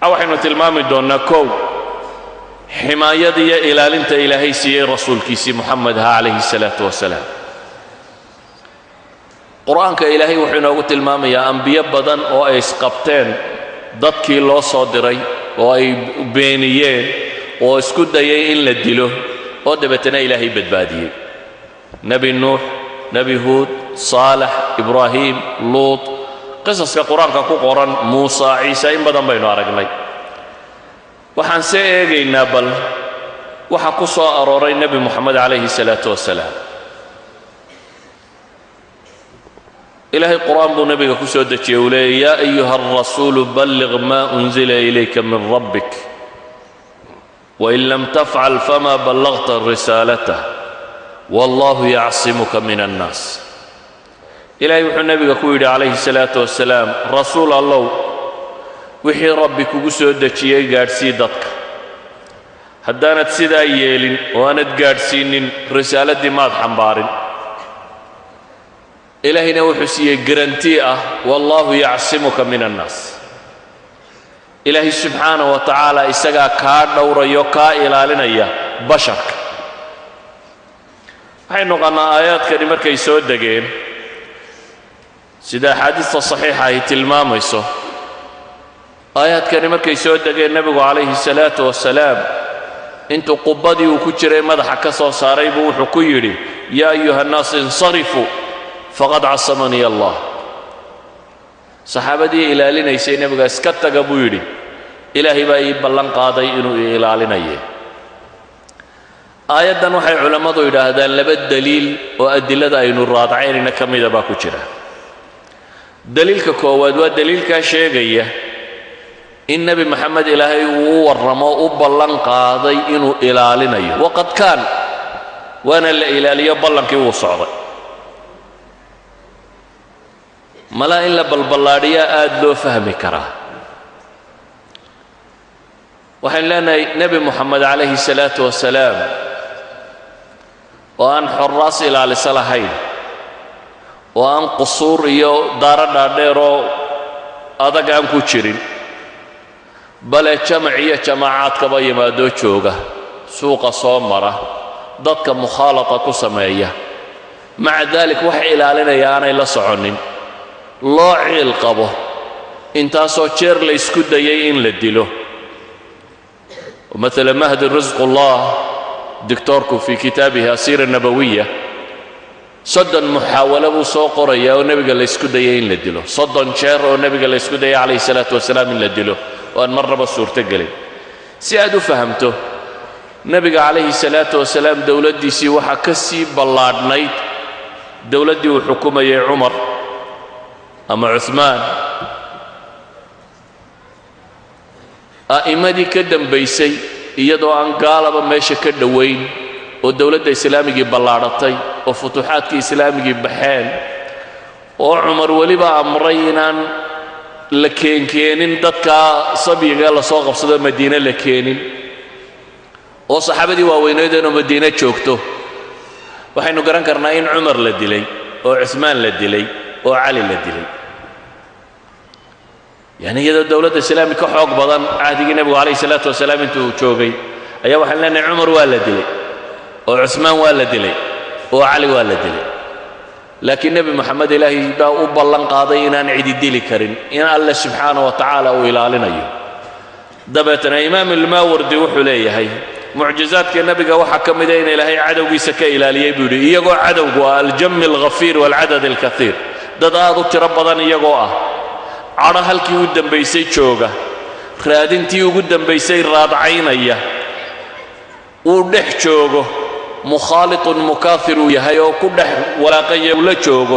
waxaynu tilmaami doonnaa kow ximaayada iyo ilaalinta ilaahay siiyey rasuulkiisii muxamedha calayhi salaatu wasalaam qur-aanka ilaahay wuxuu inoogu tilmaamayaa ambiyo badan oo ay isqabteen dadkii loo soo diray oo ay beeniyeen oo isku dayay in la dilo oo dabeetana ilaahay badbaadiyey nebi nuux nebi huud saalax ibraahim luut qisaska qur-aanka ku qoran muusa ciise in badan baynu aragnay waxaan see eegaynaa bal waxa ku soo arooray nebi moxamed calayhi salaatu wasalaam ilaahay qur-aan buu nebiga ku soo dejiyey uu leeyay yaa ayuha alrasuulu balliq maa unzila ilayka min rabbik wain lam tafcal fama ballaqta risaalatah wallahu yacsimuka min annaas ilaahay wuxuu nebiga ku yidhi calayhi salaatu wasalaam rasuul allow wixii rabbi kugu soo dejiyey gaadhsii dadka haddaanad sidaa yeelin oo aanad gaadhsiinin risaaladdii maad xambaarin ilaahayna wuxuu siiyey garantii ah wallaahu yacsimuka min annaas ilaahay subxaana wa tacaala isagaa kaa dhowrayo kaa ilaalinaya basharka waxay noqonnaa aayaadkani markay soo degeen sida axaadiista saxiixa ay tilmaamayso aayaadkani markay soo degeen nebigu calayhi salaatu wasalaam intuu qubbadii uu ku jiray madaxa ka soo saaray buu wuxuu ku yidhi yaa ayuha annaas insarifuu faqad casamanii allah saxaabadii ilaalinaysay nebiga iska taga buu yidhi ilaahay baa ii ballan qaaday inuu ii ilaalinaye aayaddan waxay culammadu yidhaahdaan laba deliil oo adilada aynu raadacaynayna ka mida baa ku jira deliilka koowaad waa deliilkaa sheegaya in nebi maxamed ilaahay uu u warramo u ballan qaaday inuu ilaalinayo waqad kaan waana la ilaaliyo ballankii wuu socday malaa in la balballaadhiyaa aad loo fahmi karaa waxaynu leenahay nebi moxamed calayhi salaatu wasalaam oo aan xorraas ilaaliso lahayn oo aan qusuur iyo daaro dhaadheeroo adag aan ku jirin bale jamac iyo jamaacaadkaba yimaadoo jooga suuqa soo mara dadka mukhaalata ku sameeya maca daalik wax ilaalinaya aanay la soconin loo ciil qabo intaasoo jeer la ysku dayay in la dilo maala mahdi risqullah dictoorku fii kitaabihi asiira nabawiya soddon muxaawalo buu soo qorayaa oo nebiga la ysku dayay in la dilo soddon jeer oo nebiga la ysku dayay calayhi salaatu wasalaam in la dilo oo aan marnaba suurto gelin si aad u fahamto nebiga calayhi salaatu wasalaam dowladdiisii waxaa ka sii ballaadhnayd dowladdii uu xukumayay cumar ama cuhmaan a'immadii ka dambaysay iyadoo aan gaalaba meesha ka dhowayn oo dowladda islaamigii ballaadhatay oo futuuxaadkii islaamigii baxeen oo cumar weliba amray inaan la keenkeenin dadkaa sabyiga lasoo qabsado madiine la keenin oo saxaabadii waaweyneedeenoo madiine joogto waxaynu garan karnaa in cumar la dilay oo cuhmaan la dilay oo cali la dilay yani iyadoo dowladda islaami ka xoog badan cahdigii nebigu calayhi salaatu wasalaam intuu joogay ayaa waxaan leenahay cumar waa la dilay oo cuhmaan waa la dilay oo cali waa la dilay laakiin nebi moxamed ilaahay baa u ballan qaaday inaan cidi dili karin in alle subxaana wa tacaala uu ilaalinayo dabeetana imaam ilmaawardi wuxuu leeyahay mucjizaadka nebiga waxaa ka mida in ilaahay cadowgiisa ka ilaaliyey buu yidhi iyagoo cadowgu ah aljami alghafiir waalcadad alkaiir dad aad u tiro badan iyagoo ah cadho halkii u dembaysay jooga raadintii ugu dembaysay raadcaynaya uu dhex joogo mukhaalitun mukaafir uu yahay oo ku dhex walaaqaya uu la joogo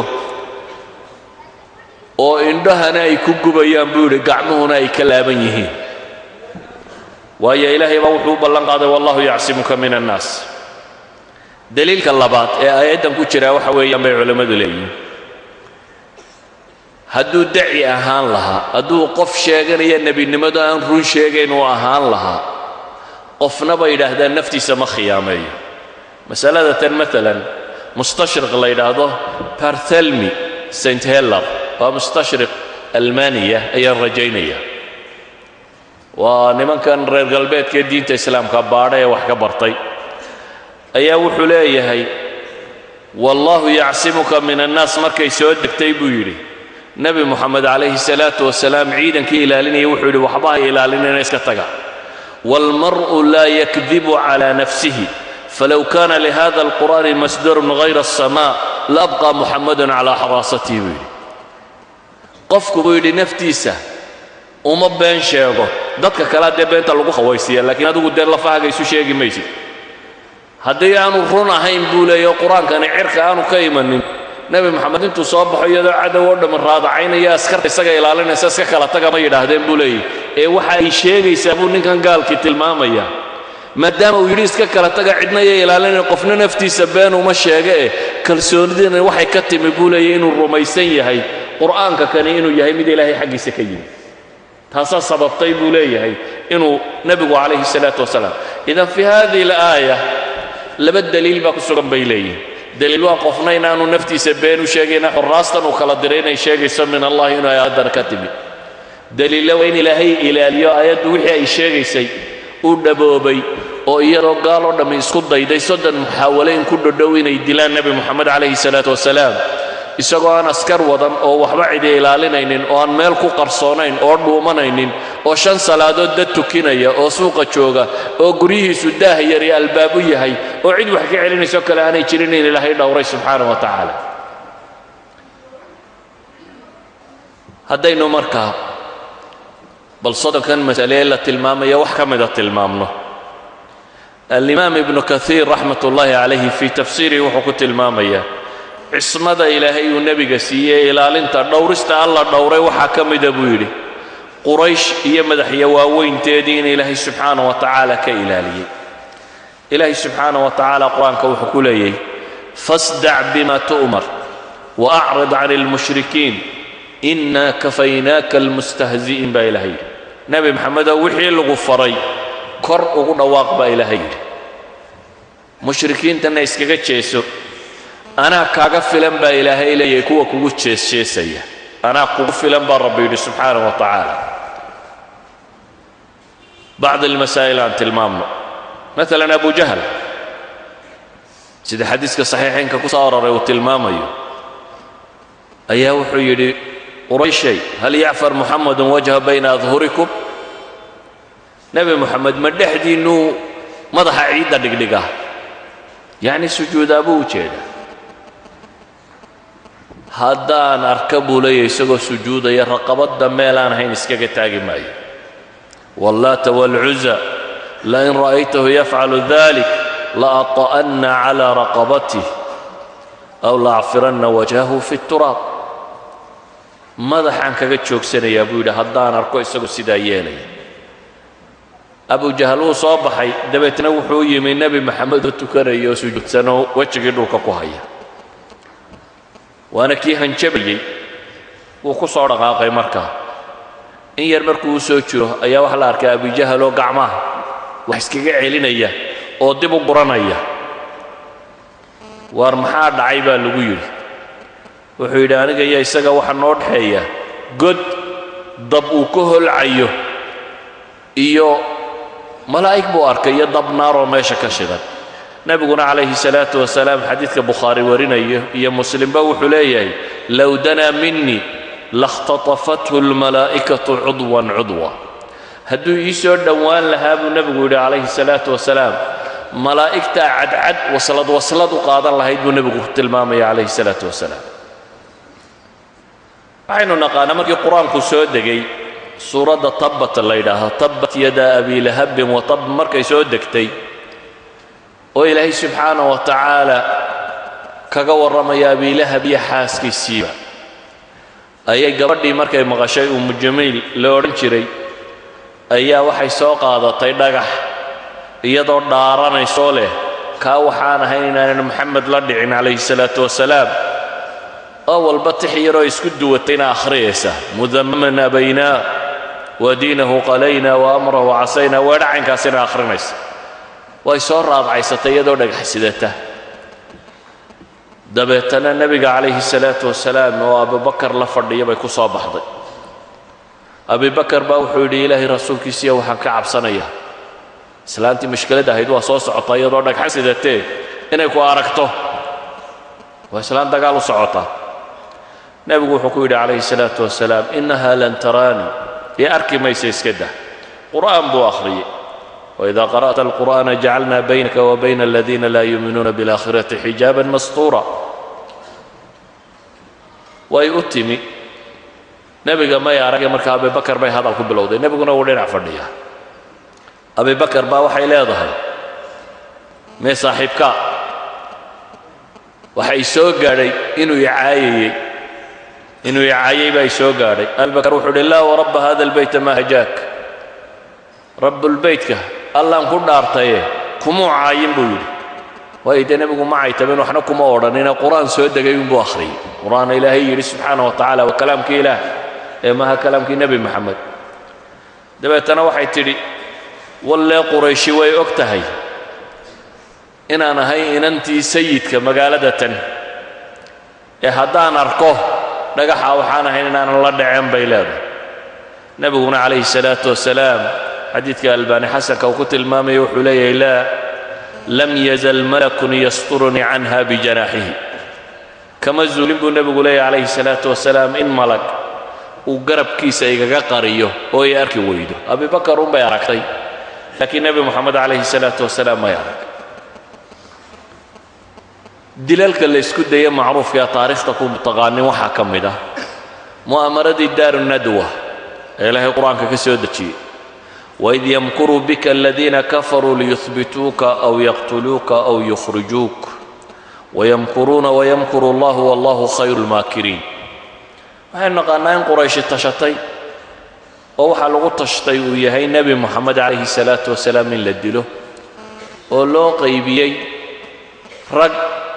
oo indhahana ay ku gubayaan buu yidhi gacmuhuna ay ka laaban yihiin waayo ilaahay baa wuxuu u ballan qaaday wallahu yacsimuka min annaas daliilka labaad ee aayaddan ku jiraa waxa weeyaan bay culammadu leeyihiin hadduu daci ahaan lahaa hadduu qof sheeganaya nebinimadu aan run sheegayn uu ahaan lahaa qofna bay yidhaahdaan naftiisa ma khiyaameeyo masalada tan maalan mustashriq la yidhaahdo barthelmy st heller waa mustashriq almaniya ayaan rajaynaya waa nimankan reer galbeedka ee diinta islaamka baadha ee wax ka bartay ayaa wuxuu leeyahay wallaahu yacsimuka min annaas markay soo degtay buu yidhi nebi moxamed calayhi salaatu wasalaam ciidankii ilaalinaya wuxuu yidhi waxba ha ilaalinina iska taga waalmar'u laa yakdibu calaa nafsihi falow kaana lihada alqur'aani masdarun hayra aلsamaa la abqaa muxamadun calaa xaraasatihi buu yidhi qofku buu yidhi naftiisa uma been sheego dadka kalea dee beenta lagu khawaysiiya laakiin adigu dee lafahaaga isu sheegi maysid haddii aanu run ahayn buu leeya qur-aankani cirka aanu ka imanin nebi moxamed intuu soo baxo iyadoo cadow oo dhammi raadacaynaya askarta isaga ilaalinaysa iska kala taga ma yidhaahdeen buu leeyahy ee waxa ay sheegaysaa buu ninkan gaalkii tilmaamaya maadaama uu yidhi iska kala taga cidna iyo ilaalinayn qofna naftiisa been uma sheega eh kalsoonidiina waxay ka timi buu leeyahy inuu rumaysan yahay qur'aanka kani inuu yahay mid ilaahay xaggiisa ka yimi taasaa sababtay buu leeyahay inuu nebigu calayhi salaatu wasalaam idan fii hadihi alaaya laba daliil baa ku sugan bay leeyihin daliil waa qofna inaanu naftiisa been u sheegayna xuraastan uu kala diray inay sheegayso min allahi inuu aayaddana ka timi daliilla waa in ilaahay ilaaliyo aayaddu wixii ay sheegaysay uu dhaboobay oo iyadoo gaal oo dhammi isku dayday soddon muxaawale in ku dhodhow inay dilaan nebi moxamed calayhi salaatu wasalaam isagoo aan askar wadan oo waxba cidi ilaalinaynin oo aan meel ku qarsoonayn oo dhuumanaynin oo shan salaadood dad tukinaya oo suuqa jooga oo guryihiisu daah yar iyo albaabu yahay oo cid wax ka celinayso kale aanay jirin in ilaahay dhowray subxaana wa tacaala haddaynu markaa bal soddonkan masale ee la tilmaamaya wax ka mida tilmaamno alimaam ibnu kaiir raxmat ullaahi calayhi fii tafsiirihi wuxuu ku tilmaamayaa cismada ilaahay uu nebiga siiyey ilaalinta dhowrista alla dhowray waxaa ka mida buu yidhi quraysh iyo madaxya waaweynteedii in ilaahay subxaana wa tacaala ka ilaaliyey ilaahay subxaana wa tacaala qur-aanka wuxuu ku leeyahy fasdac bima tu'mar waacrid can almushrikiin inaa kafaynaaka almustahzi'iin baa ilahay yidhi nebi maxamedow wixii lagu faray kor ugu dhawaaq baa ilaahay yidhi mushrikiintana iskaga jeeso anaa kaaga filan baa ilaahay leeyahay kuwa kugu jeesjeesaya anaa kugu filan baa rabbi yidhi subxaana wa tacaala bacd almasaa'il aan tilmaamno maalan abu jahl sida xadiiska saxiixaynka ku soo aroray uu tilmaamayo ayaa wuxuu yidhi qurayshay hal yacfar muxamedun wajha bayna adhurikum nebi moxamed ma dhexdiinnuu madaxa ciidda dhigdhiga yacni sujuudaa buu u jeeda haddaan arka buu leeyahy isagoo sujuudaya raqabadda meelaan ahayn iskaga taagi maayo wallaata waalcuza lain ra'aytahu yafcalu dalik laata'anna cala raqabatih aw laacfiranna wajhahu fi turaab madaxaan kaga joogsanayaa buu yidhi haddaan arko isagu sidaa yeelaya abu jahal wuu soo baxay dabeetna wuxuu yimi nebi maxamed oo tukanaya oo sujuudsanoo wejigii dhulka ku haya waana kii hanjabayey wuu ku soo dhaqaaqay markaa in yar markuu u soo jiro ayaa waxaa la arkay abujahaloo gacmaha wax iskaga celinaya oo dib u guranaya waar maxaa dhacay baa lagu yidhi wuxuu yidhi aniga iyo isaga waxa noo dhexeeya god dab uu ka holcayo iyo malaa'ig buu arkay iyo dab naaroo meesha ka shidan nebiguna calayhi salaatu wasalaam xadiidka bukhaari warinayo iyo muslimba wuxuu leeyahay low danaa minii lakhtatafathu almalaa'ikatu cudwan cudwa hadduu ii soo dhowaan lahaa buu nebigu yidhi calayhi salaatu wasalaam malaa'igtaa cadcad waslad waslad u qaadan lahayd buu nebigu tilmaamaya calayhi salaatu wasalaam waxaynu naqaanaa markii qur-aanku soo degay suuradda tabbat la yidhaaho tabbat yada abi lahabin wa tab markay soo degtay oo ilaahay subxaana wa tacaala kaga warramaya abiilahab iyo xaaskiisiiba ayay gabadhii markay maqashay umu jamiil la odhan jiray ayaa waxay soo qaadatay dhagax iyadoo dhaaranaysoo leh kaa waxaan ahayn inaanan maxamed la dhicin calayhi salaatu wasalaam oo walba tix yaroo isku duwatayna akhriyaysa mudamaman abaynaa wa diinahu qalaynaa wa amrahu casaynaa weedhacaynkaasina akhrinaysa way soo raadcaysatay iyadoo dhagax sidata dabeetana nebiga calayhi salaatu wasalaam oo abubakar la fadhiya bay ku soo baxday abibakar baa wuxuu yidhi ilaahay rasuulkiisiiya waxaan ka cabsanayaa islaantii mashkiladda ahayd waa soo socota iyadoo dhagxa sidatee inay ku aragto waa islaan dagaal u socota nebigu wuxuu ku yidhi calayhi salaatu wasalaam innaha lan taraanii ii arki maysa iska dah qur'aan buu akhriyey waidaa qara'ta alqur'aana jacalna baynaka wa bayna aladiina laa yuuminuuna bialaakhirati xijaaban mastuura way u timi nebiga may arage marka abibakar bay hadal ku bilowday nebiguna wuu dhinac fadhiyaa abibakar baa waxay leedahay mee saaxiibka waxay soo gaadhay inuu icaayayey inuu icaayay baa soo gaadhay abibakar wuxuu uhi laa warabba hada albayta maa hajaak rabbulbeytka allaan ku dhaartaye kumuu caayin buu yidhi waayo dee nebigu ma caytabeen waxna kuma odhanine qur-aan soo degay unbuu akhriyey qur-aana ilaahay yidhi subxaana wa tacala waa kalaamkii ilaah ee maaha kalaamkii nebi moxamed dabeetana waxay tidhi wallee qurayshi way og tahay inaan ahay inantii sayidka magaalada tan ee haddaan arko dhagaxa waxaan ahayn inaanan la dhaceen bay leedahay nebiguna calayhi salaatu wasalaam xadiidka albaani xasanka uu ku tilmaamaya wuxuu leeyahay laa lam yazal malakun yasturunii canha bijanaaxihi kama zuulin buu nebigu leeyahay calayhi salaatu wasalaam in malag uu garabkiisa igaga qariyo oo ay arki weydo abibakar unbay aragtay laakiin nebi moxamed calayhi salaatu wasalaam may arag dilalka la ysku daya macruufka ee taariikhta ku taqaanin waxaa ka mid ah mu'amaradii daaru nadwa ee ilaahay qur-aanka ka soo dejiyey waid yamkuruu bika aladiina kafaruu liyuhbituuka aw yaqtuluuka aw yukhrijuuk wayamkuruuna wayamkuru allahu wallahu khayru lmaakiriin waxaynu naqaannaa in qurayshi tashatay oo waxaa lagu tashtay uu yahay nebi moxamed calayhi salaatu wasalaam in la dilo oo loo qaybiyey rag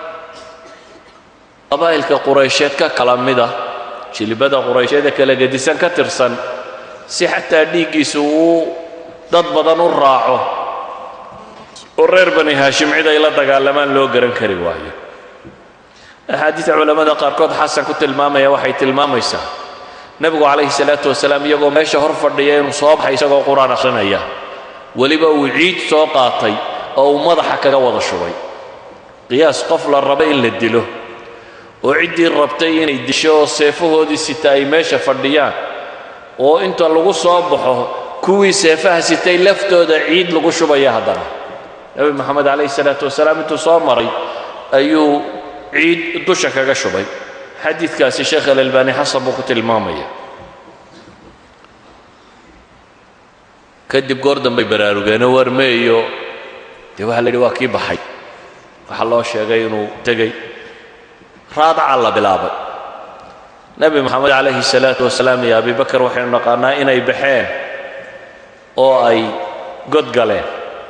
qabaa'ilka quraysheed ka kala mida jilibada quraysheed ee kala gedisan ka tirsan si xataa dhiiggiisu uu dad badan u raaco oo reer bani haashim cid ay la dagaalamaan loo garan kari waayo axaadiida culammada qaarkood xasan ku tilmaamaya waxay tilmaamaysaa nebigu calayhi salaatu wasalaam iyagoo meesha hor fadhiya inuu soo baxay isagoo qur-aan akhrinaya weliba uu ciid soo qaatay oo uu madaxa kaga wada shubay qiyaas qof la raba in la dilo oo ciddii rabtay inay disho oo seefahoodii sita ay meesha fadhiyaan oo inta lagu soo baxo kuwii seefaha sitay laftooda ciid lagu shubaya haddana nebi moxamed calayhi salaatu wasalaam intuu soo maray ayuu ciid dusha kaga shubay xadiidkaasi sheekh alalbani xasan buu ku tilmaamaya kadib goor dambay baraarugeenoo warmeeyo dee waxaa la yidhi waa kii baxay waxaa loo sheegay inuu tegey raadaca la bilaabay nebi moxamed calayhi salaatu wasalaam iyo abibakar waxaynu naqaannaa inay baxeen oo ay god galeen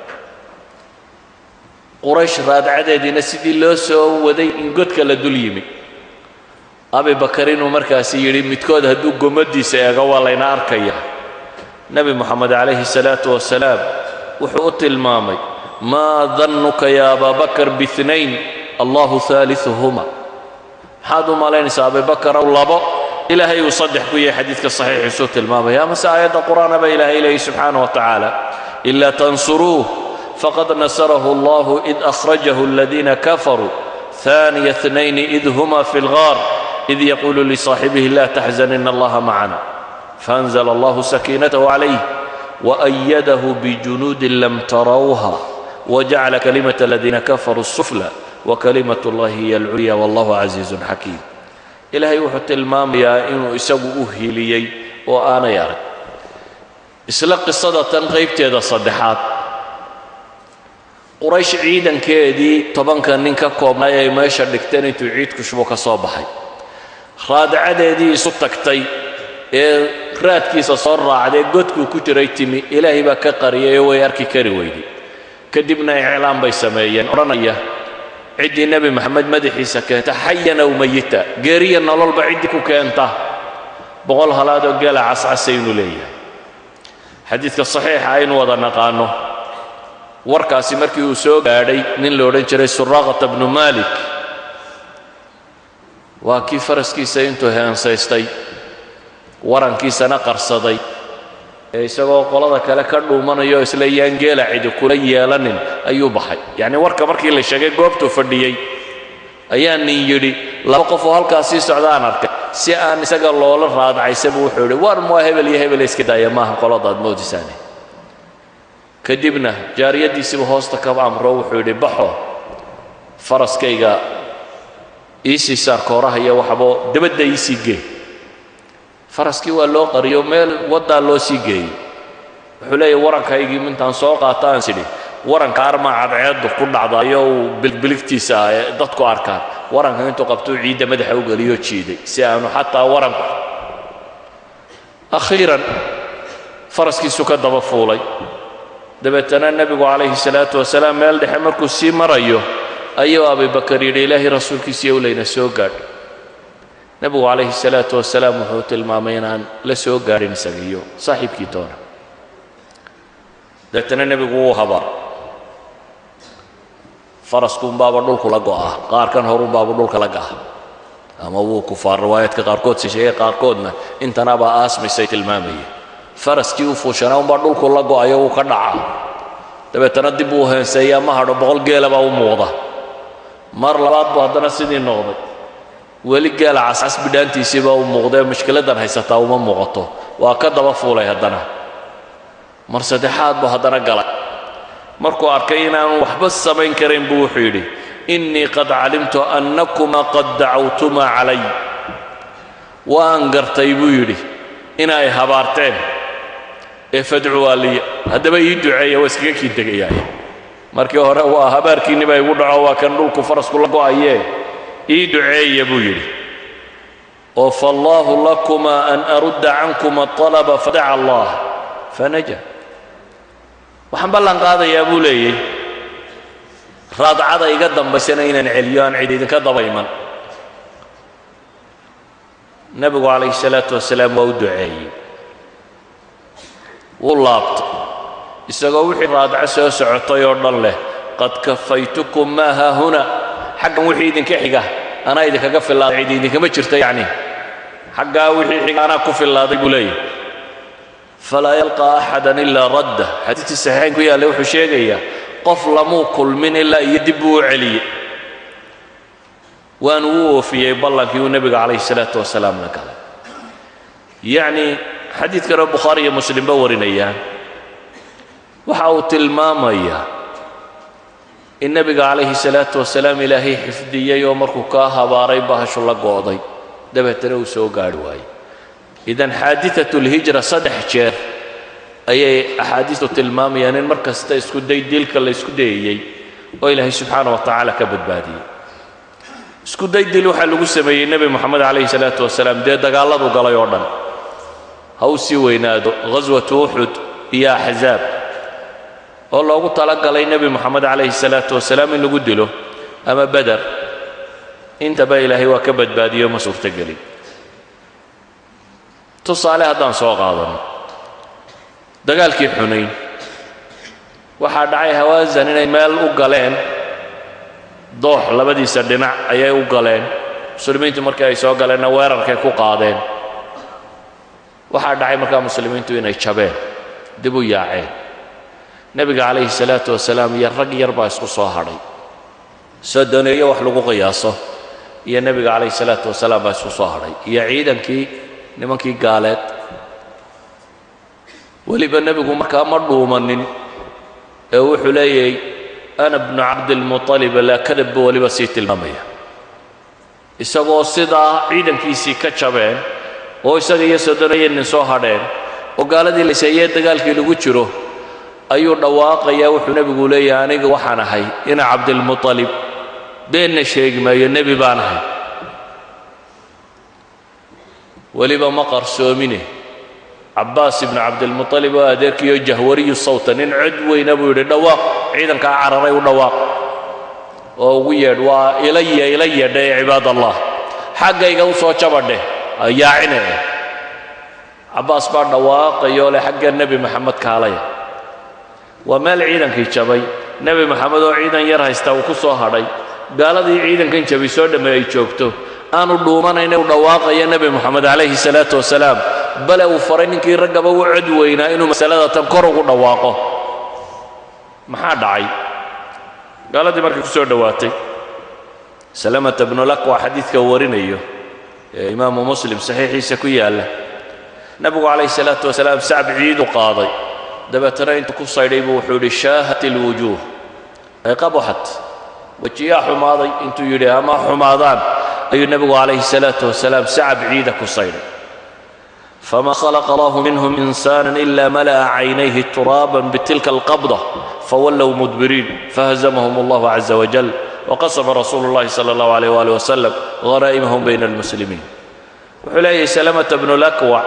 quraysh raadacadeediina sidii loo soo waday in godka la dul yimi abibakar inuu markaasi yidhi midkood hadduu gomadiisa eego waa layna arkaya nebi moxamed calayhi salaatu wasalaam wuxuu u tilmaamay maa dannuka ya ababakar biinayn allahu haaliuhuma maxaad u malaynaysaa abibakarow labo ilaahay uu saddex ku yahay xadiidka saxiixiisuu tilmaamaya amase aayadda qur'aana baa ilaahay leeyahy subxaana wa tacaala ila tansuruuh faqad nasarahu allahu id akhrajahu aladiina kafaruu ثاني اثنين إذ هما في الغار إذ يقول لصاحبه لا تحزن إن الله معنا فأنزل الله سكينته عليه وأيده بجنود لم تروها وجعل كلمة الذين كفروا السفلى وكلمة الله هي العليا والله عزيز حكيم إلهي وحط المام يا إنه يسوي أهليي وأنا يارك isla qisada qaybteeda saddexaad quraysh ciidankeedii tobanka nin ka koobnay ay meesha dhigteen intuu ciidku shubo ka soo baxay raadacadeedii isu tagtay ee raadkiisa soo raacdee godkuu ku jiray timi ilaahay baa ka qariyay oo way arki kari weyday kadibna iclaan bay sameeyeen odhanaya ciddii nebi maxamed madaxiisa keenta xayan aw mayita geeriya nololba ciddii ku keenta boqol halaadoo geela cascasaynu leeyahay xadiidka saxiixa aynu wada naqaano warkaasi markii uu soo gaadhay nin la odhan jiray suraaqata bnu maalik waa kii faraskiisa intuu heensaystay warankiisana qarsaday ee isagoo qolada kale ka dhuumanayo isla yaan geela cidi kula yeelanin ayuu baxay yacni warka markii la sheegay goobtuu fadhiyey ayaa nin yidhi laba qof oo halkaas sii socda aan arkay si aan isaga loola raadcaysaba wuxuu yidhi war mua hebel iyo hebel iska daaya maaha qoladaad moodisaane kadibna jaariyaddiisiiba hoosta ka amro wuxuu yidhi baxo faraskayga iisii saar kooraha iyo waxbo dabadda iisii gee faraskii waa loo qariyo meel waddaa loo sii geeyey wuxuu leeyahy warankaygii mintaan soo qaata aan sidhi waranka armaa cadceeddu ku dhacdayo uu bilbiligtiisa ah ee dadku arkaan waranka intuu qabtuu ciidda madaxa u geliyo jiiday si aanu xataa waranku akhiiran faraskiisu ka daba fuulay dabeetana nebigu calayhi salaatu wasalaam meel dhexe markuu sii marayo ayuu abibakar yidhi ilaahay rasuulkiisiiyo layna soo gaadh nebigu calayhi salaatu wasalaam wuxuu tilmaamay inaan la soo gaadhin isagiiyo saaxiibkii toona dabeetana nebigu wuu habaar faraskuunbaaba dhulku la go'aa qaarkan horunbaaba dhulka la ga'a ama wuu kufaar riwaayaadka qaarkood si sheegay qaarkoodna intanabaa aasmisay tilmaamayay faraskii u fuushanaa unbaa dhulku la go'ayo wuu ka dhacaa dabeetana dib uu heenseeyaa ma hadho boqol geela baa u muuqda mar labaad buu haddana sidii noqday weli geela cascas bidhaantiisiibaa u muuqdae mushkiladdan haysataa uma muuqato waa ka daba fuulay haddana mar saddexaad buu haddana galay markuu arkay inaanu waxba samayn karayn buu wuxuu yidhi innii qad calimtu annakuma qad dacawtumaa calay waan gartay buu yidhi inay habaarteen ee fadcuwaa liya haddaba ii duceeya waa iskaga kiin tegayaay markii hore waa habaarkiinniba igu dhaco waa kan dhulku farasku la go'ayee ii duceeya buu yidhi oo faallaahu lakuma an arudda cankuma alaba fadaca allah fanaja waxaan ballan qaadayaa buu leeyey raadcada iga dambaysana inaan celiyo aan cid idinka daba iman nebigu calayhi salaatu wasalaam waa u duceeyey wuu laabtay isagoo wixii raadco soo socotay oo dhan leh qad kafaytukum maa haahuna xaggan wixii idinka xiga anaa idinkaga fillaaday cid idinkama jirta yacni xaggaa wixii xiga anaa ku fillaaday buu leeyahy falaa yalqaa axadan ilaa radda xadiidkii saxiixayn ku yaallay wuxuu sheegayaa qof lamuu kulmin ilaa iyo dib buu u celiyey waanu u oofiyey ballankii uu nebiga calayhi salaatu wasalaam la galay yacnii xadiid kaleo bukhaari iyo muslimba warinayaan waxa uu tilmaamayaa in nebiga calayhi salaatu wasalaam ilaahay xifdiyey oo markuu kaa habaaray bahashu la go'day dabeetana uu soo gaadhi waayey idan xaadiثaة اlhijra saddex jeer ayay axaadiistu tilmaamayaan in mar kasta isku day dilka la isku dayayey oo ilaahay subxaana wa tacaala ka badbaadiyey isku day dil waxaa lagu sameeyey nebi moxamed calayhi salaatu wasalaam dee dagaalladu galay oo dhan ha u sii weynaado ghaswatu uxud iyo axzaab oo loogu talagalay nebi moxamed calayhi salaatu wasalaam in lagu dilo ama beder intaba ilaahay waa ka badbaadiyo ma suurtogelin tusaale haddaan soo qaadanno dagaalkii xunayn waxaa dhacay hawaasan inay meel u galeen doox labadiisa dhinac ayay u galeen muslimiintu markii ay soo galeenna weerarkay ku qaadeen waxaa dhacay markaa muslimiintu inay jabeen dib u yaaceen nebiga calayhi salaatu wasalaam iyo rag yar baa isku soo hadhay sodoneeyo wax lagu qiyaaso iyo nebiga calayhi salaatu wasalaam baa isku soo hadhay iyo ciidankii nimankii gaaleed weliba nebigu markaa ma dhuumanin ee wuxuu leeyahay ana bnu cabdilmuطalib laa kadab buu weliba sii tilmaamaya isagoo sidaa ciidankiisii ka jabeen oo isaga iyo sodonayo nin soo hadheen oo gaaladii layseeyee dagaalkii lagu jiro ayuu dhawaaqayaa wuxuu nebigu leeyahay aniga waxaan ahay ina cabdilmuطalib beenna sheegi maayo nebi baan ahay weliba ma qarsoomine cabbaas ibnu cabdilmuطalib oo adeerkiiyo jahwariyu sawta nin cod weyna buu yidhi dhawaaq ciidankaa cararay u dhawaaq oo ugu yeedh waa ilaya ila yeedha ee cibaad allah xaggayga u soo jabadheh yaacine eh cabbaas baa dhawaaqayoo leh xagga nebi maxamed kaalaya waa meel ciidankii jabay nebi maxamed oo ciidan yar haysta uu ku soo hadhay gaaladii ciidankan jabay soo dhamme ay joogto aanu dhuumanayna u dhawaaqaya nebi moxamed calayhi salaatu wasalaam bale uu faray ninkii raggaba u cod weynaa inuu masalada tan kor ugu dhawaaqo maxaa dhacay gaaladii markay ku soo dhowaatay salamata bnulakwa xadiidka warinayo ee imaamu muslim saxiixiisa ku yaalla nebigu calayhi salaatu wasalaam sacb ciidu qaaday dabeetana intuu ku saydhay buu wuxuu yidhi shaahat ilwujuuh ay qabaxat wejiyaa xumaaday intuu yidhi ama xumaadaan ayuu nebigu calayhi salaatu wasalaam sacab ciida ku saydhay fama khalaqa allahu minhum insaanan ila mala'a caynayhi turaaban bitilka alqabda fawallow mudbiriin fahazamahum allahu caza wajal waqasama rasuulu llahi sala allahu alayh waali wasalam ghanaa'imahum bayna almuslimiin wuxuu leeyahay salamata bnu lakwac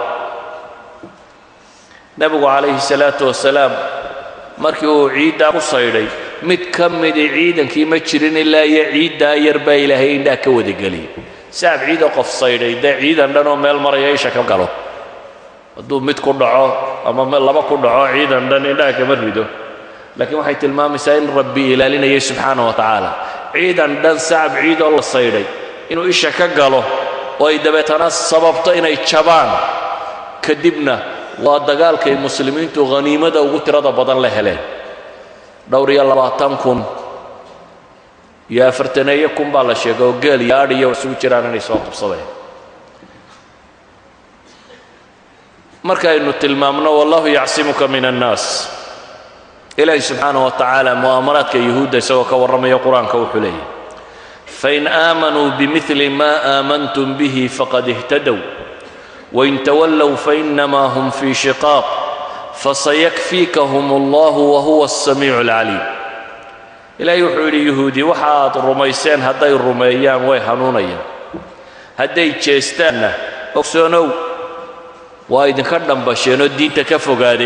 nebigu calayhi salaatu wasalaam markii uu ciiddaa ku saydhay mid ka midi ciidankii ma jirin ilaa iyo ciiddaa yar baa ilaahay indhaa ka wadageliyay sacab ciida qof saydhay dee ciidan dhan oo meel maraya isha ka galo hadduu mid ku dhaco ama laba ku dhaco ciidan dhan indhaha kama rido laakiin waxay tilmaamaysaa in rabbi ilaalinayay subxaana wa tacaala ciidan dhan sacab ciidoo la saydhay inuu isha ka galo oo ay dabeetana sababto inay jabaan kadibna waa dagaalkay muslimiintu haniimada ugu tirada badan la heleen dhowr iyo labaatan kun iyo afartaneeyo kun baa la sheegay oo geel iyo adh iyo isugu jiraan inay soo qabsadeen markaynu tilmaamno wallahu yacsimuka min annaas ilaahi subxaanah wa tacaala mu'aamaraadka yuhuudda isagoo ka warramaya qur-aanka wuxuu leeyahy fain aamanuu bimili ma aamantum bihi faqad ihtadow wain tawallow fainamaa hum fii shiqaaq fasayakfiikahum allahu wahuwa asamiicu alcaliim ilaahay wuxuu yidhi yuhuudi waxa aad rumayseen hadday rumeeyaan way hanuunayaan hadday jeestaanna ogsoonow waa idinka dhambasheenoo diinta ka fogaade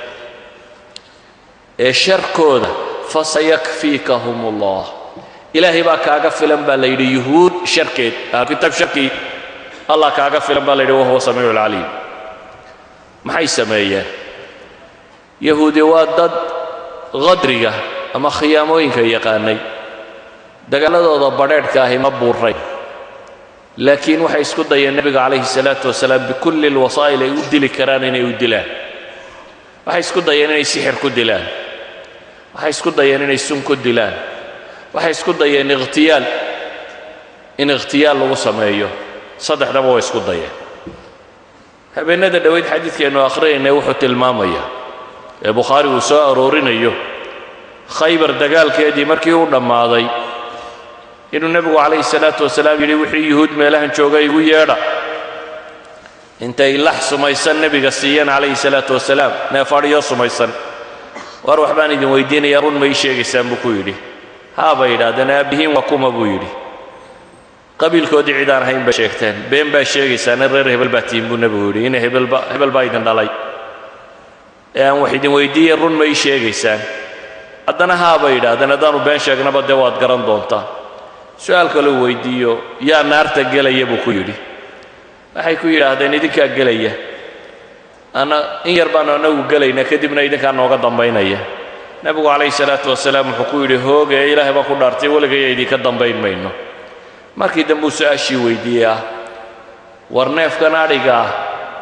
ee sharkooda fasayakfiikahum allah ilaahay baa kaaga filan baa la yidhi yuhuud sharkeed kitaab sharkii allah kaaga filan baa la yidhi wahuwa samiicu alcaliim maxay sameeyeen yahuudi waa dad qadriga ama khiyaamooyinka yaqaanay dagaaladooda badheedhka ahi ma buuray laakiin waxay isku dayeen nebiga calayhi salaatu wasalaam bikulli lwasaa'il ay u dili karaan inay u dilaan waxay isku dayeen inay sixir ku dilaan waxay isku dayeen inay sun ku dilaan waxay isku dayeen ikhtiyaal in ikhtiyaal lagu sameeyo saddexdaba way isku dayeen habeennada dhoweyd xadiidkeennu akhriyayna wuxuu tilmaamayaa ee bukhaari uu soo aroorinayo khaybar dagaalkeedii markii uu dhammaaday inuu nebigu calayhi salaatu wasalaam yidhi wixii yuhuud meelahan jooga igu yeedha intay lax sumaysan nebiga siiyeen calayhi salaatu wasalaam neefadhiyo sumaysan war waxbaan idin weydiinayaa run ma ii sheegaysaan buu ku yidhi haa bay yidhaahdeen aabbihiin waa kuma buu yidhi qabiilkoodii cid aan ahayn bay sheegteen been baa sheegaysaan in reer hebel baa tihin buu nebigu yidhi in hebelba hebel baa idin dhalay ee aan wax idin weydiiye run ma ii sheegaysaan haddana haa bay yidhaahdeen haddaanu been sheegnaba dee waad garan doontaa su-aal kaleu weydiiyo yaa naarta gelaya buu ku yidhi waxay ku yidhaahdeen idinkaa gelaya ana in yar baanu annagu gelayna kadibna idinkaa nooga dambaynaya nebigu calayhi salaatu wasalaam wuxuu ku yidhi hooge ilaahay baa ku dhaartay weligaya idinka dambayn mayno markii dambe uu su-aashii weydiiyey ah war neefkan adhiga ah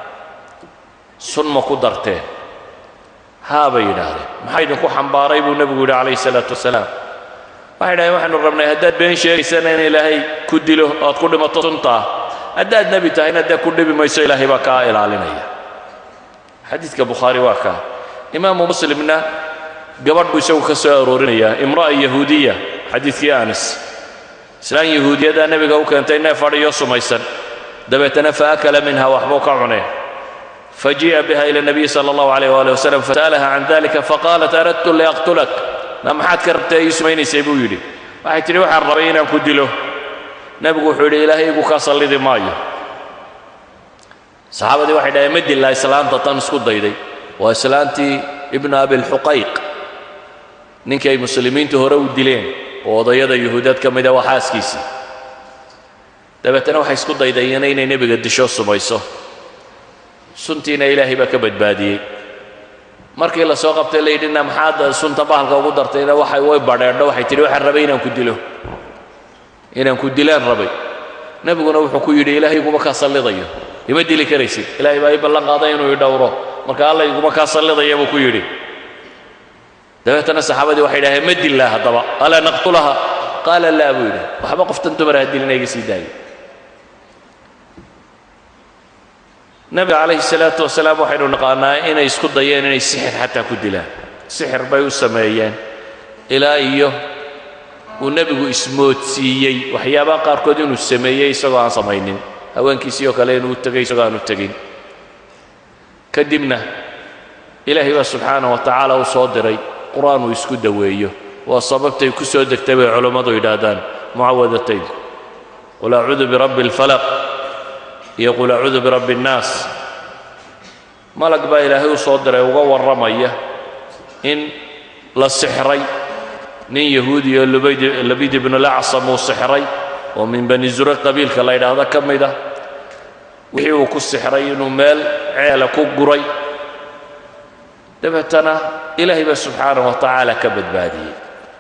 sun ma ku darteen haa bay yidhaahdeen maxaa idinku xambaaray buu nebigu yidhi calayhi salaatu wasalaam waxay dhahdeen waxaynu rabnay haddaad been sheegaysana in ilaahay ku dilo oad ku dhimato suntaa haddaad nebi tahayna dee ku dhibi mayso ilaahay baa kaa ilaalinaya xadiidka bukhaari waa kaa imaamu muslimna gabadh buu isagu ka soo aroorinayaa imra'a yahuudiya xadiidkii anas islaan yahuudiyadaa nebiga u keentay neef adhiyo sumaysan dabeetana fa akala minha waxbuu ka cuneen fajii'a biha ila nabiyi sala allahu alayh waali wasalam fasa'alaha can dalika faqaalat aradtu liaqtulak na maxaad ka rabtay ii sumaynaysay buu yidhi waxay tidhi waxaan rabay inaan ku dilo nebigu wuxuu yidhi ilaahay igu kaa sallidi maayo saxaabadii waxay dhaheen ma dillaa islaanta tan isku dayday waa islaantii ibnu abilxuqayq ninkii ay muslimiintu hore u dileen oo odayada yuhuudeed ka mida waa xaaskiisii dabeetana waxay isku daydayeen inay nebiga disho sumayso suntiina ilaahay baa ka badbaadiyey markii la soo qabtay la yidhina maxaad sunta bahalka ugu dartayna waxay way badheedho waxay tidhi waxaan rabay inaan ku dilo inaan ku dilaan rabay nebiguna wuxuu ku yidhi ilaahay iguma kaa sallidayo ima dili karaysid ilaahay baa ii ballan qaaday inuu ii dhowro marka alla iguma kaa sallidaya buu ku yidhi dabeetana saxaabadii waxay idhaheen ma dillaa haddaba alaa naqtulaha qaala laa buu yidhi waxba qoftan dumara ha dilina iga sii daaya nabiga calayhi salaatu wasalaam waxaynu naqaanaa inay isku dayeen inay sixir xataa ku dilaan sixir bay u sameeyeen ilaa iyo uu nebigu ismoodsiiyey waxyaabaha qaarkood inuu sameeyey isagoo aan samaynin haweenkiisii oo kale inuu tegay isagoo aanu tegin kadibna ilaahay baa subxaanah wa tacaala u soo diray qur-aan uu isku daweeyo waa sababtay ku soo degtay bay culammadu yidhaahdaan mucawadatayn qul acuudu birabbi alfalaq iyo qul acuudu birabbi annaas malag baa ilaahay u soo diray uga warramaya in la sixray nin yahuudi oo labid ibnu lacsam uu sixray oo min bani zure qabiilka la yidhaahdo ka mid ah wixii uu ku sixray inuu meel ceela ku guray dabeetana ilaahay baa subxaanah wa tacaala ka badbaadiyey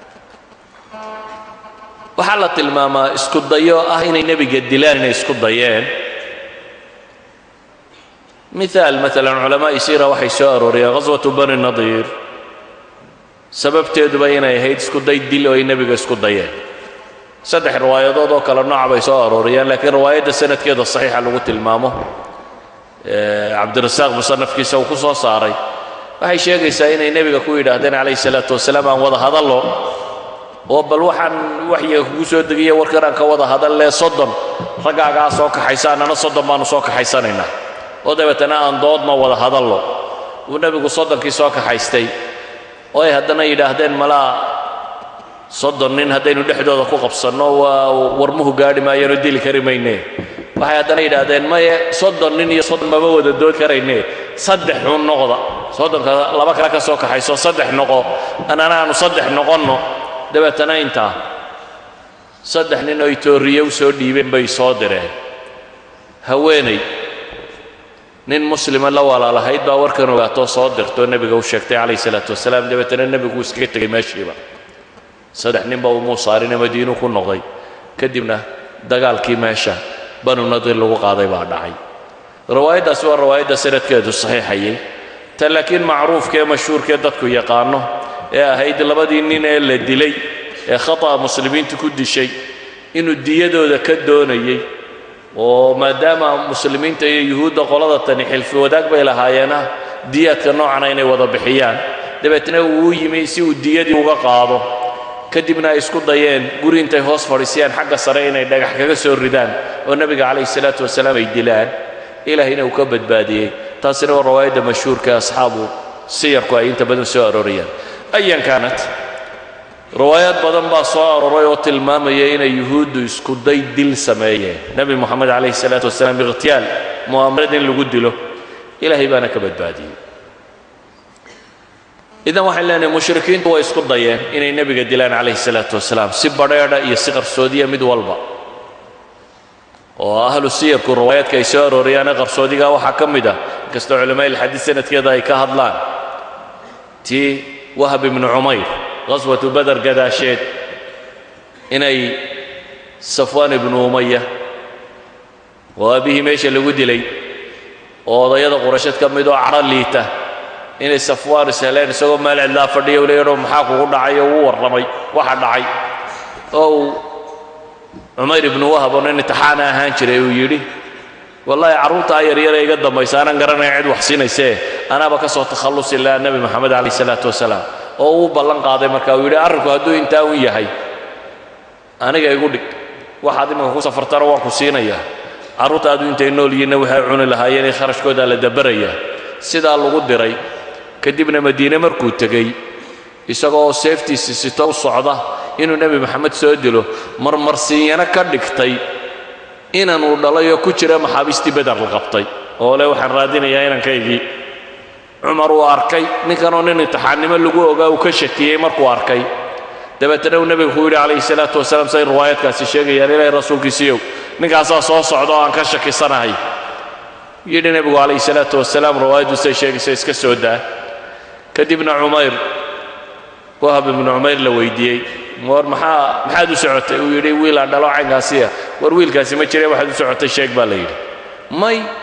waxaa la tilmaamaa isku dayo ah inay nebiga dilaan inay isku dayeen miaal maalan culamaa'i siira waxay soo arooriyeen ghaswatu bani nadiir sababteeduba inay ahayd isku day dil oo ay nebiga isku dayeen saddex riwaayadood oo kale nooca bay soo arooriyeen laakiin riwaayadda sanadkeeda saxiixa lagu tilmaamo cabdirasaaq musanafkiisa uu ku soo saaray waxay sheegaysaa inay nebiga ku yidhaahdeen calayhi salaatu wasalaam aan wada hadallo oo bal waxaan waxyiga kugu soo degiya warkan aan ka wada hadallee soddon raggaagaa soo kaxaysa annana soddon baannu soo kaxaysanaynaa oo dabeetana aan doodma wada hadallo uu nebigu soddonkii soo kaxaystay oo ay haddana yidhaahdeen malaa soddon nin haddaynu dhexdooda ku qabsanno waa warmuhu gaadhi maayaanoo dili kari mayne waxay haddana yidhaahdeen maye soddon nin iyo soddon mama wada dood karayne saddex xun noqda soddonka laba kale ka soo kaxayso saddex noqo annana aanu saddex noqonno dabeetana intaa saddex nin oo itooriye u soo dhiibeen bay soo direen haweenay nin muslima la walaalahayd baa warkan ogaatoo soo dirtoo nebiga u sheegtay calayh salaatu wasalaam dabeetana nebigu iskaga tegay meeshiiba saddex ninba umuu saarine madiinuu ku noqday kadibna dagaalkii meesha banu nadir lagu qaaday baa dhacay riwaayaddaasi waa riwaayadda sanadkeedu saxiixayay ta laakiin macruufkaee mashhuurkee dadku yaqaano ee ahayd labadii nin ee la dilay ee khata'a muslimiintu ku dishay inuu diyadooda ka doonayey oo maadaama muslimiinta iyo yuhuudda qolada tani xilfi wadaag bay lahaayeena diyaadka noocana inay wada bixiyaan dabeetna uu u yimi si uu diyadii uga qaado kadibna ay isku dayeen guri intay hoos fadhiisiyaan xagga sare inay dhagax kaga soo ridaan oo nebiga calayhi salaatu wasalaam ay dilaan ilaahayna uu ka badbaadiyey taasina waa rawaayadda mashhuurka asxaabu siyarku ay inta badan soo aroorayaan ayan kaanat riwaayaad badan baa soo aroray oo tilmaamaya inay yuhuuddu isku day dil sameeyeen nebi moxamed calayhi salaatu wasalaam ikhtiyaal mu'aamarad in lagu dilo ilaahay baana ka badbaadiyey idan waxaan leenahay mushrikiintu way isku dayeen inay nebiga dilaan calayhi salaatu wasalaam si badheedha iyo si qarsoodiya mid walba oo ahlu siyarku riwaayaadka ay soo arooriyaane qarsoodiga waxaa ka mid ah inkastoo culamaa'i ilxadiid sanadkeeda ay ka hadlaan tii wahab ibnu cumayr qaswatu bader gadaasheed inay safwaan ibnu umaya oo aabihii meesha lagu dilay oo odayada qurasheed ka mid oo cadho liita inay safwaan isheleen isagoo meel cidlaa fadhiya u leeyaho maxaa kugu dhacay oo uu warramay waxa dhacay oo uu cumayr ibnu wahab oo nin intixaana ahaan jiray uu yidhi wallaahi carruurtaa yaryare iga dambaysa aanan garanaya cid wax siinaysee anaaba ka soo takhallusi lahaa nebi moxamed calayh salaatu wasalaam oo uu ballan qaaday marka uu yidhi arrinku hadduu intaa un yahay aniga igu dhig waxaad imanka ku safartana waan ku siinayaa carruurtaadu intay nool yihiinna waxay cuni lahaayeen ee kharashkoodaa la dabarayaa sidaa lagu diray kadibna madiine markuu tegey isagoo seeftiisi sito u socda inuu nebi moxamed soo dilo marmarsiinyano ka dhigtay inanuu dhalay oo ku jira maxaabiistii beder la qabtay oo le waxaan raadinayaa inankaygii cumar uu arkay ninkanoo nin imtixaannimo lagu ogaa uu ka shakiyey markuu arkay dabeetana uu nebigu ku yidhi calayhi salaatu wasalaam say riwaayaadkaasi sheegayaan ilaahay rasuulkiisiiyow ninkaasaa soo socda oo aan ka shakisanahay yidhi nebigu calayhi salaatu wasalaam riwaayaddu say sheegaysa iska soo daa kadibna cumayr wahab ibnu cumayr la weydiiyey war maxaa maxaad u socotay uu yidhi wiil aan dhalo caynkaasiya war wiilkaasi ma jire waxaad u socotay sheeg baa la yidhi may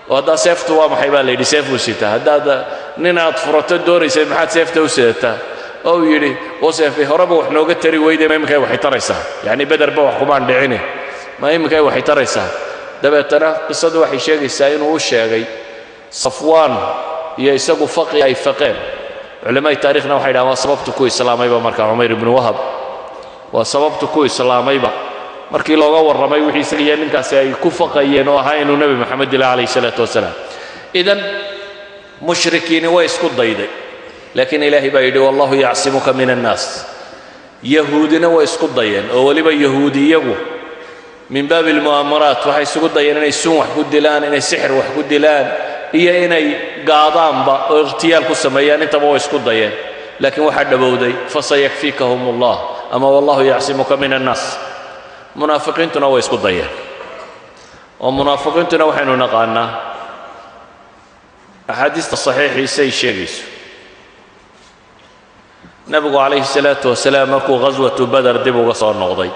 oo haddaa seeftu waa maxay baa la yidhi seef buu sitaa haddaad nin aad furato doonaysay maxaad seefta u sidataa oo uu yidhi oo seefay horeba wax nooga tari weyde ma iminkay waxay taraysaa yacni bederba wax kumaan dhicine ma iminkay waxay taraysaa dabeetana qisadu waxay sheegaysaa inuu u sheegay safwaan iyo isagu faqi ay faqeen culammaai taarikhna waxay dhahan waa sababtu ku islaamayba marka cumayr ibnu wahab waa sababtu ku islaamayba markii looga warramay wixii isaga iyo ninkaasi ay ku faqayeen oo ahaa inuu nebi moxamed dila calayh salaatu wasalaam idan mushrikiini way isku dayday laakiin ilaahay baa yidhi wallahu yacsimuka min annaas yahuudina way isku dayeen oo weliba yahuudi iyagu min baabi almu'aamaraat waxay isugu dayeen inay sun wax ku dilaan inay sixir wax ku dilaan iyo inay gaadaanba oo ikhtiyaal ku sameeyaan intaba way isku dayeen laakiin waxaa dhowowday fasayakfiikahum allah ama wallahu yacsimuka min annaas munaafiqiintuna way isku dayeen oo munaafiqiintuna waxaynu naqaanaa axaadiista saxiixiisay sheegayso nebigu calayhi salaatu wasalaam markuu ghaswatu bader dib uga soo noqday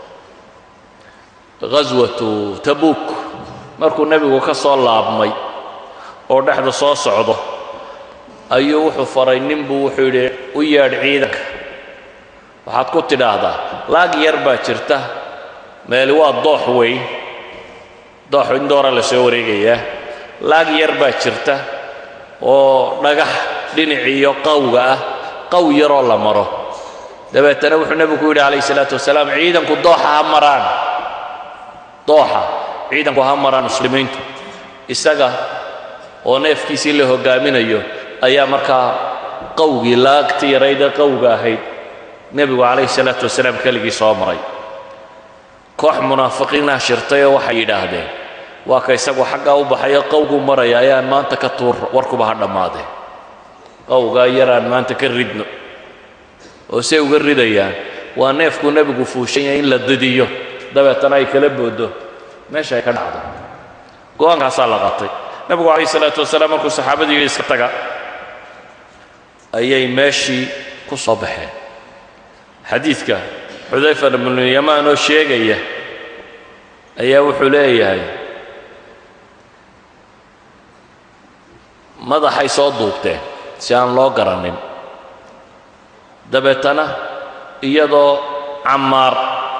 ghaswatu tabuuk markuu nebigu ka soo laabmay oo dhexda soo socdo ayuu wuxuu faray ninbuu wuxuu yidhi u yeedh ciidanka waxaad ku tidhaahdaa laag yar baa jirta meeli waa doox weyn doox in doora la soo wareegayaa laag yar baa jirta oo dhagax dhinaciiyo qawga ah qaw yaroo la maro dabeetana wuxuu nebigu ku yidhi calayhi salaatu wasalaam ciidanku dooxa ha maraan dooxa ciidanku ha maraan muslimiintu isaga oo neefkiisii la hoggaaminayo ayaa markaa qawgii laagti yaraydee qawga ahayd nebigu calayhi salaatu wasalaam keligii soo maray koox munaafiqiinah shirtay oo waxay yidhaahdeen waa ka isagu xaggaa u baxayo qawgu maraya ayaan maanta ka tuur warkuba ha dhammaadeen qawgaa yaraan maanta ka ridno oo say uga ridayaan waa neefkuu nebigu fuushan yahay in la didiyo dabeetana ay kala booddo meesha ay ka dhacdo go-aankaasaa la qatay nebigu calayhi salaatu wasalaam markuu saxaabadii yidhi iska taga ayay meeshii ku soo baxeen xadiidka xudayfa bnu yamaan oo sheegaya ayaa wuxuu leeyahay madaxay soo duubteen si aan loo garanin dabeetana iyadoo cammaar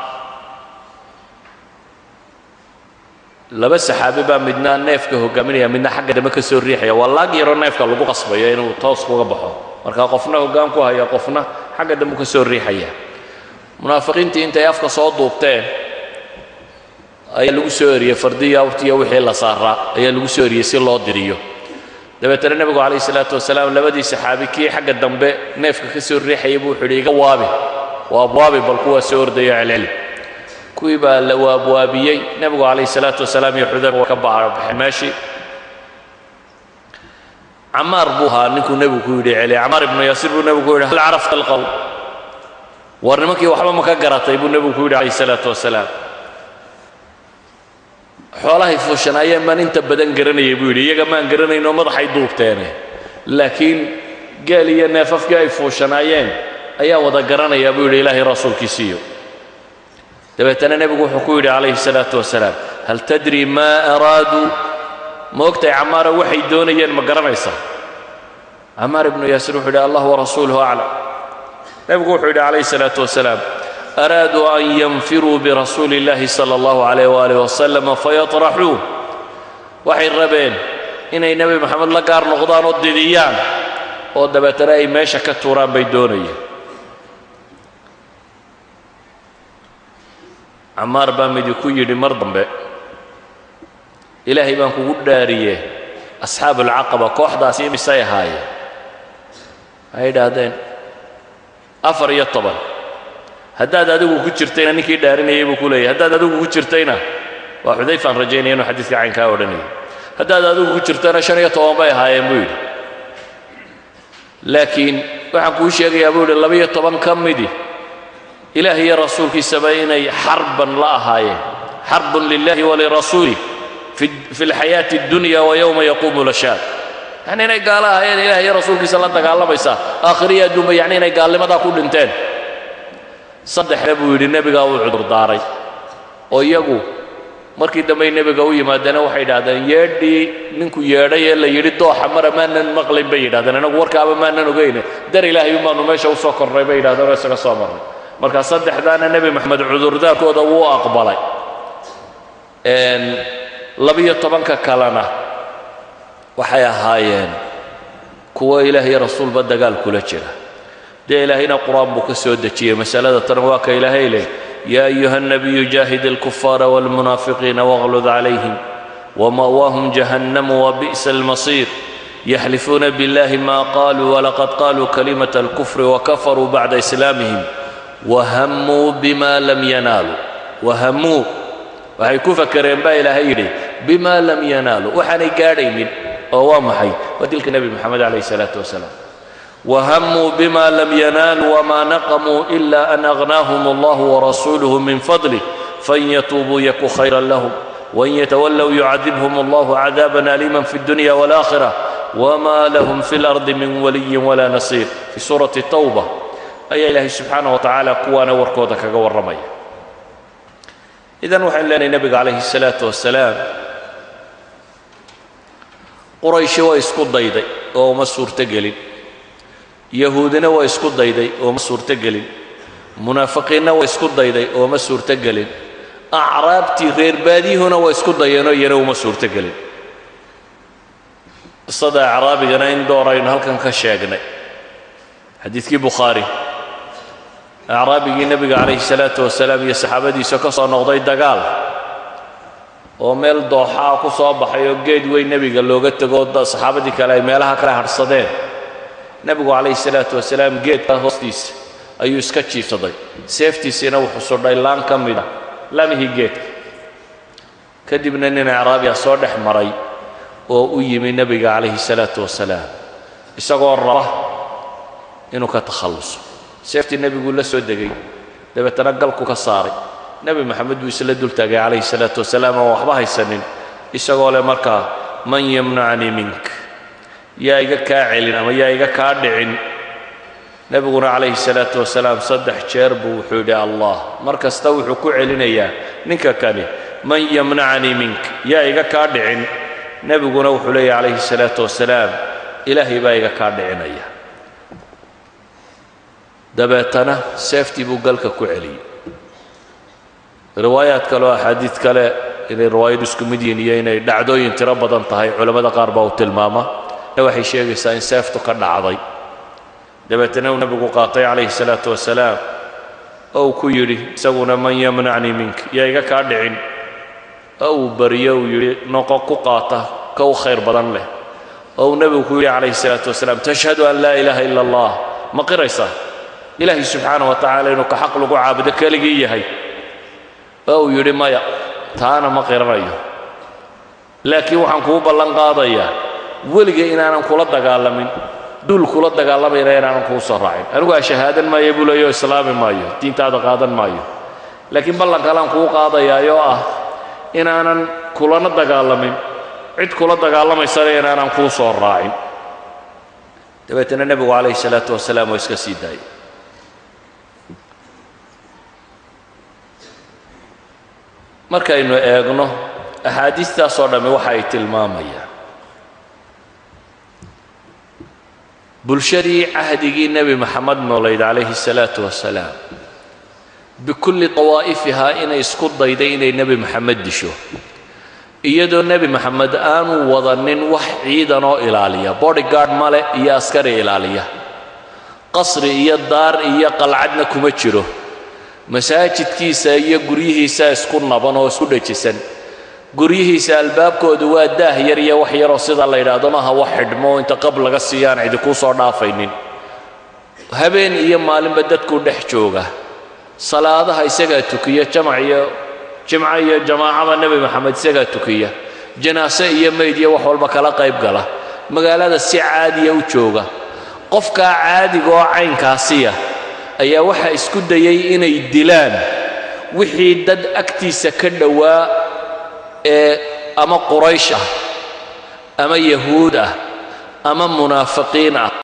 laba saxaabi baa midna neefka hogaaminaya midna xagga dambe ka soo riixaya waa laag yaroo neefka lagu qasbayo inuu toos kuga baxo marka qofna hoggaan ku haya qofna xagga dambe ka soo riixaya munaafiqiintii intay afka soo duubteen ayaa lagu soo eriyey fardiya awrtiya wixii la saaraa ayaa lagu soo eriyey si loo diriyo dabeetana nebigu calayhi salaatu wasalaam labadii saxaabi kii xagga dambe neefka ka soo riixayay buu wuxuu yidhi iga waabi waabwaabi bal kuwaa soo ordayo celceli kuwii baa la waabwaabiyey nebigu calayhi salaatu wasalaam iyo xudayfa waa ka baxeen meeshii camaar buu ahaa ninkuu nebigu ku yidhi celi camaar ibnu yaasiir buu nebigu ku yidhi hal carafta alqowl war nimankii waxba ma ka garatay buu nebigu ku yidhi calayhi salaatu wasalaam xoolahay fuushanaayeen baan inta badan garanayay buu yidhi iyaga maan garanaynoo madaxay duubteene laakiin geel iyo neefafkii ay fuushanaayeen ayaa wada garanayaa buu yidhi ilaahay rasuulkiisiiyo dabeetana nebigu wuxuu ku yidhi calayhi salaatu wasalaam hal tadri maa araaduu ma ogtahay camaara waxay doonayeen ma garanaysaa camaar ibnu yaasiir wuxuu yidhi allah warasuuluhu aclam nebigu wuxuu yidhi calayhi salaatu wasalaam araaduu an yanfiruu birasuuli illahi sala allahu calayh waalih wasalam fayatraxuuh waxay rabeen inay nebi moxamed la gaar noqdaan oo didiyaan oo dabeetana ay meesha ka tuuraan bay doonayeen camaar baa midi ku yidhi mar dambe ilaahay baan kugu dhaariye asxaabu alcaqaba kooxdaasi imisay ahaayeen waxay idhaahdeen afar iyo toban haddaad adigu ku jirtayna ninkii dhaarinayay buu ku leeyahy haddaad adigu ku jirtayna waa xudayfaan rajaynaya inuu xadiiska caynkaa odhanayay haddaad adigu ku jirtayna shan iyo toban bay ahaayeen buu yidhi laakiin waxaan kuu sheegayaa buu yidhi laba-iyo toban ka midi ilaah iyo rasuulkiisaba inay xarban la ahaayeen xarbun lilahi walirasuulih fi alxayaati addunya wa yowma yaquumu lashaad yacni inay gaalo ahaayeen ilaah iyo rasuulkiisa la dagaalamaysaa aakhiriya adduunba yacni inay gaalnimadaa ku dhinteen saddexda buu yidhi nebigaa uu cudurdaaray oo iyagu markii dambey nebiga u yimaadeen waxay yidhahdeen yeedhii ninku yeedhay ee la yidhi dooxa mara maanan maqlayn bay yidhahdeen anagu warkaaba maanan ogeyne dar ilaahay umaanu meesha u soo kornay bay yidhahdeen oo isaga soo marnay marka saddexdaana nebi moxamed cudurdaarkooda wuu aqbalay labiyo tobanka kalena waxay ahaayeen kuwa ilaah iyo rasuulba dagaal kula jira dee ilaahayna qur-aan buu ka soo dejiyey masalada tan waa ka ilaahay leh yaa ayuha الnabiyu jaahid اlkufaara wاlmunaafiqiina wاغlud calayhim wma'waahum jahannamu wabi'sa اlmasiir yaxlifuuna biاllahi ma qaluu walaqad qaluu kalimaة اlkufri wakafaruu bacda islaamihim wahammuu bima lam yanaaluu wahammuu waxay ku fakereen baa ilaahay yidhi bima lam yanaaluu waxaanay gaadhaynin oo waa maxay waa dilka nebi moxamed calayh الsalaaة wasalaam وهموا بما لم ينالوا وما نقموا إلا أن أغناهم الله ورسوله من فضله فإن يتوبوا يك خيرا لهم وإن يتولوا يعذبهم الله عذابا أليما في الدنيا والآخرة وما لهم في الأرض من ولي ولا نصير في سورة التوبة أي إلهي سبحانه وتعالى قوانا وركودك ورمي إذا وحن لنا النبي عليه الصلاة والسلام قريش ويسكت ضيدي وما سورة قليل yahuudina waa isku dayday oo ma suurto gelin munaafiqiinna waa isku dayday oo ma suurto gelin acraabtii reer baadiyuhuna waa isku dayeenoo iyana uma suurto gelin qisada acraabigana in door aynu halkan ka sheegnay xadiidkii bukhaari acraabigii nebiga calayhi salaatu wasalaam iyo saxaabadiisa ka soo noqday dagaal oo meel dooxaa ku soo baxay oo geed weyn nebiga looga tego saxaabadii kale ay meelaha kale hadhsadeen nebigu calayhi salaatu wasalaam geedka hoostiisa ayuu iska jiifsaday seeftiisiina wuxuu sudhay laan ka mida lamihii geedka kadibna nin acraabiya soo dhex maray oo u yimi nebiga calayhi salaatu wasalaam isagoo raba inuu ka takhalluso seeftii nebiguu la soo degay dabeetana galku ka saaray nebi moxamed buu isla dul taagay calayhi salaatu wasalaam oo waxba haysanin isagoo leh markaa man yamnacnii mink yaa iga kaa celin ama yaa iga kaa dhicin nebiguna calayhi salaatu wasalaam saddex jeer buu wuxuu yidhi allah mar kasta wuxuu ku celinayaa ninka kani man yamnacanii mink yaa iga kaa dhicin nebiguna wuxuu leeyahy calayhi salaatu wasalaam ilaahay baa iga kaa dhicinaya dabeetana seeftii buu galka ku celiyey riwaayaad kale oo axaadiid kale inay riwaayadu isku mid yihiin iyo inay dhacdooyin tiro badan tahay culammada qaar baa uu tilmaama waxay sheegaysaa in seeftu ka dhacday dabeetana uu nebigu qaatay calayhi salaatu wasalaam oo uu ku yidhi isaguna man yamnacnii mink yaa iga kaa dhicin oo uu bariyo uu yidhi noqo ku qaata ka u khayr badan leh oo uu nebigu ku yidhi calayhi salaatu wasalaam tashhadu an laa ilaaha ila allah ma qiraysaa ilaahay subxaana wa tacaala inuu ka xaq lagu caabudo keligii yahay oo uu yidhi maya taana ma qiranayo laakiin waxaan kuu ballan qaadayaa weliga inaanan kula dagaalamin duul kula dagaalamayna inaanan kuu soo raacin anigu aa shahaadan maayo buu leeyo islaami maayo diintaada qaadan maayo laakiin ballan kalaan kuu qaadayaayoo ah inaanan kulana dagaalamin cid kula dagaalamaysana inaanan kuu soo raacin dabeetana nebigu calayhi salaatu wasalaam waa iska sii daayay markaynu eegno axaadiistaasoo dhammi waxa ay tilmaamayaan bulshadii cahdigii nebi moxamed noolayd calayhi salaatu wasalaam bikulli dawaa'ifihaa inay isku dayday inay nebi moxamed disho iyadoo nebi moxamed aanu wadanin wax ciidanoo ilaaliya bodyguard male iyo askari ilaaliya qasri iyo daar iyo qalcadna kuma jiro masaajidkiisa iyo guryihiisa isku naban oo isku dhejisan guryihiisa albaabkoodu waa daah yar iyo wax yaroo sida la yidhaahdo maaha wax xidhmo inta qab laga siiyaan cidi kuu soo dhaafaynin habeen iyo maalinba dadkuu dhex jooga salaadaha isagaa tukiya jamac iyo jimco iyo jamaacaba nebi moxamed isagaa tukiya janaase iyo mayd iyo wax walba kala qayb gala magaalada si caadiya u jooga qofkaa caadiga oo caynkaasiya ayaa waxaa isku dayay inay dilaan wixii dad agtiisa ka dhowaa ee ama quraysh ah ama yahuud ah ama munaafiqiin ah